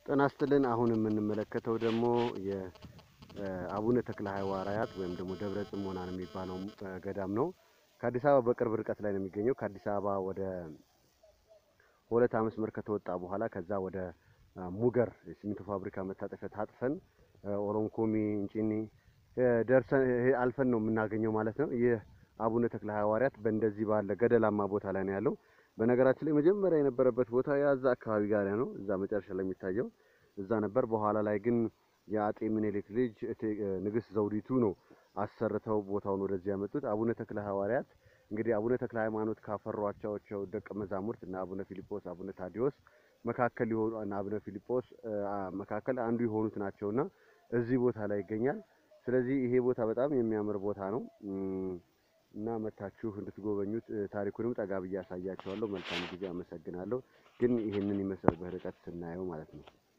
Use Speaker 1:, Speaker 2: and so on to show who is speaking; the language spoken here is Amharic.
Speaker 1: ጤና ይስጥልን። አሁን የምንመለከተው ደግሞ የአቡነ ተክለ ሐዋርያት ወይም ደግሞ ደብረ ጽሞና ነው የሚባለው ገዳም ነው። ከአዲስ አበባ በቅርብ ርቀት ላይ ነው የሚገኘው። ከአዲስ አበባ ወደ ሁለት መስመር ከተወጣ በኋላ ከዛ ወደ ሙገር የሲሚንቶ ፋብሪካ መታጠፊያ ታጥፈን ኦሮንኮሚ እንጪኒ ደርሰን አልፈን ነው የምናገኘው ማለት ነው። ይህ አቡነ ተክለ ሐዋርያት በእንደዚህ ባለ ገደላማ ቦታ ላይ ነው ያለው። በነገራችን ላይ መጀመሪያ የነበረበት ቦታ ያዛ አካባቢ ጋር ነው፣ እዛ መጨረሻ ላይ የሚታየው እዛ ነበር። በኋላ ላይ ግን የአጤ ምኒልክ ልጅ ንግስት ዘውዲቱ ነው አሰርተው ቦታውን ወደዚህ ያመጡት። አቡነ ተክለ ሐዋርያት እንግዲህ አቡነ ተክለ ሃይማኖት ካፈሯቸው ደቀ መዛሙርት እና አቡነ ፊልጶስ፣ አቡነ ታዲዮስ መካከል የሆኑ እና አቡነ ፊልጶስ መካከል አንዱ የሆኑት ናቸውና እዚህ ቦታ ላይ ይገኛል። ስለዚህ ይሄ ቦታ በጣም የሚያምር ቦታ ነው እና መታችሁ እንድትጎበኙት ታሪኩንም ጠጋ ብዬ አሳያችኋለሁ። መልካም ጊዜ። አመሰግናለሁ። ግን ይህንን ይመስል በርቀት ስናየው ማለት ነው።